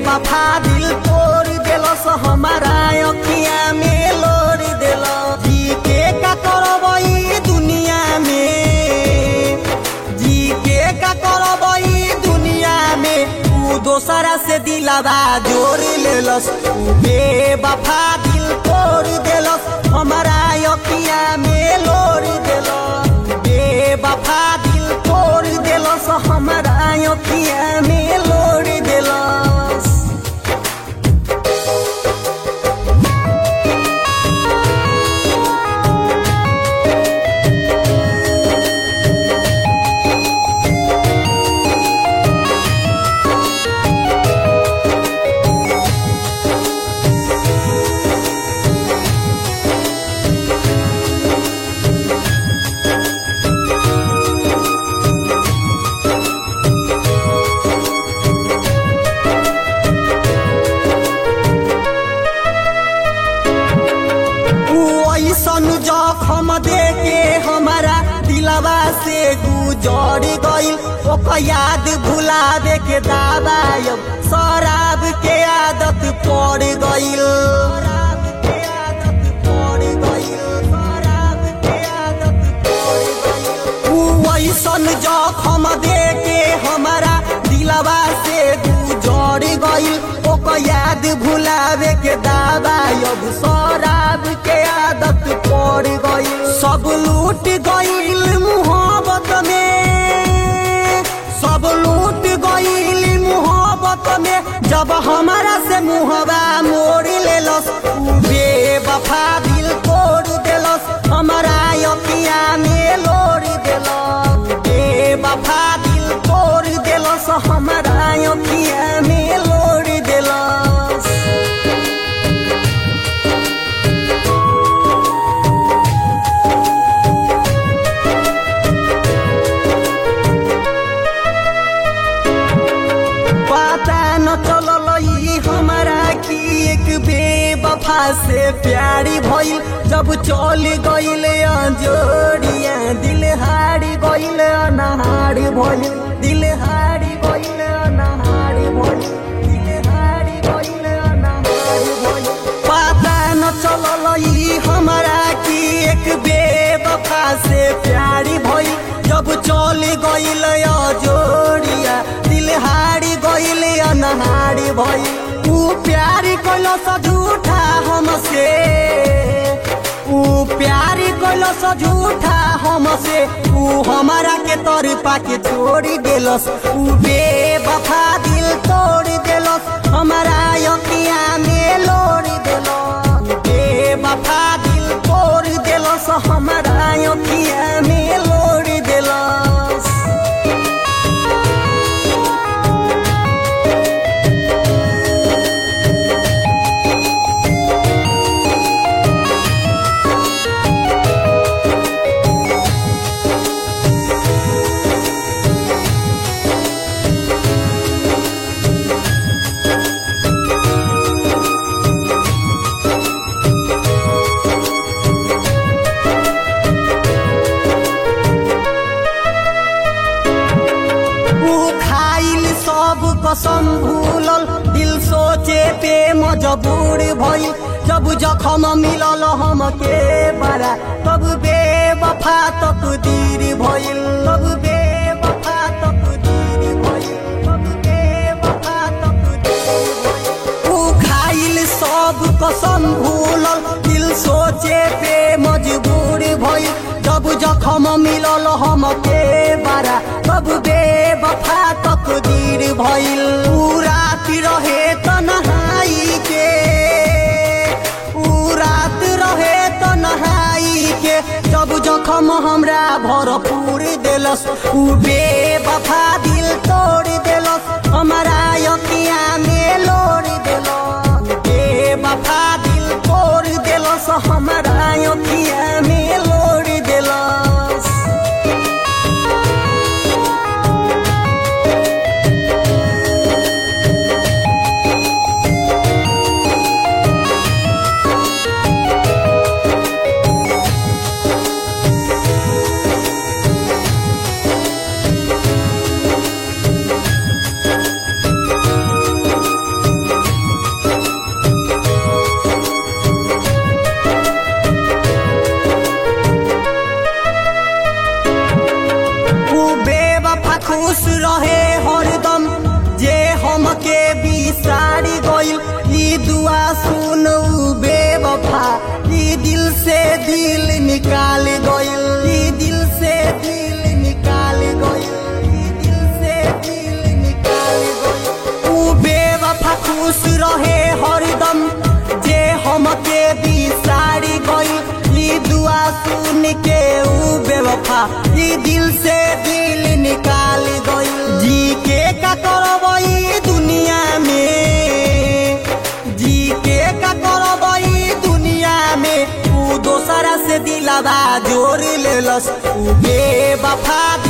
बेवफा दिल तोड़ देलस हमारा अखिया में लोड़ देल जी के का करबई दुनिया में जी के का करबई दुनिया में तू दोसरा से दिलावा जोड़ लेलस तू बेवफा दिल तोड़ देलस हमारा अखिया में लोड़ देलस बेवफा दिल तोड़ देलस हमारा अखिया में लोड़ देलस ऊ ऐसन जखम देके हमारा दिलवा से गुजर गइल ओकर याद भुलावे के दाबायब शराब के आदत पड़ गइल शराब के आदत पड़ गइल शराब के आदत पड़ गइल ऊ ऐसन जखम देके हमारा दिलवा से गुजर गइल ओकर याद भुलावे के दाबायब शराब के आदत पड़ गइल सब लूट गइल मुहब्बत में सब लूट गइल मुहब्बत में जब हमारा से मुहबा मोड़ लेलस ऊ बेवफा दिल तोड़ देलस हमारा अखिया में लोड़ देलस बेवफा दिल तोड़ देलस हमारा अखिया में लोड़ देलस पता न चलल ई हमारा की एक बेवफा से प्यारी भइल जब चल गइल जोड़िया दिल हारी गइल अनहारी भइल दिल हारी गइल अनहारी भइल दिल हारी गइल अनहारी भइल पता न चलल ई हमारा की एक बेवफा से प्यारी भइल जब चल गइल जोड़िया दिल हारी गइल अनहारी भइल ऊ प्यारी कइल स झूठा हमसे ऊ प्यारी कइल स झूठा हमसे ऊ हमारा के तर पाके छोड़ी देलस ऊ बेवफा दिल तोड़ देलस हमारा अखिया में लोड़ देलस बेवफा दिल तोड़ देलस हमारा अखिया में लोड़ देलस ऊ खाइल सब कसम भूलल दिल सोचे पे मजबूर भइल जब जखम मिलल हमके बड़ा तब बेवफा तकदीर भइल तब बेवफा तकदीर भइल तब बेवफा तकदीर भइल ऊ खाइल सब कसम भूलल दिल सोचे पे मजबूर भइल जब जखम मिलल हमके बारा तब बेवफा तकदीर भइल ऊ रात रहे तन्हाई के ऊ रात रहे तन्हाई के जब जखम हमरा भरपूर देलस ऊ बेवफा दिल तोड़ देलस हमारा अखिया में लोड़ देलस बेवफा दिल तोड़ देलस हमारा अखिया में लोड़ देलस खुश रहे हरदम जे हमके बिसारी गइल ई दुआ सुन के ऊ बेवफा ई दिल से दिल निकाल गइल जी के का करबई दुनिया में जी के का करबई दुनिया में ऊ दोसरा से दिलावा जोड़ लेलस ऊ बेवफा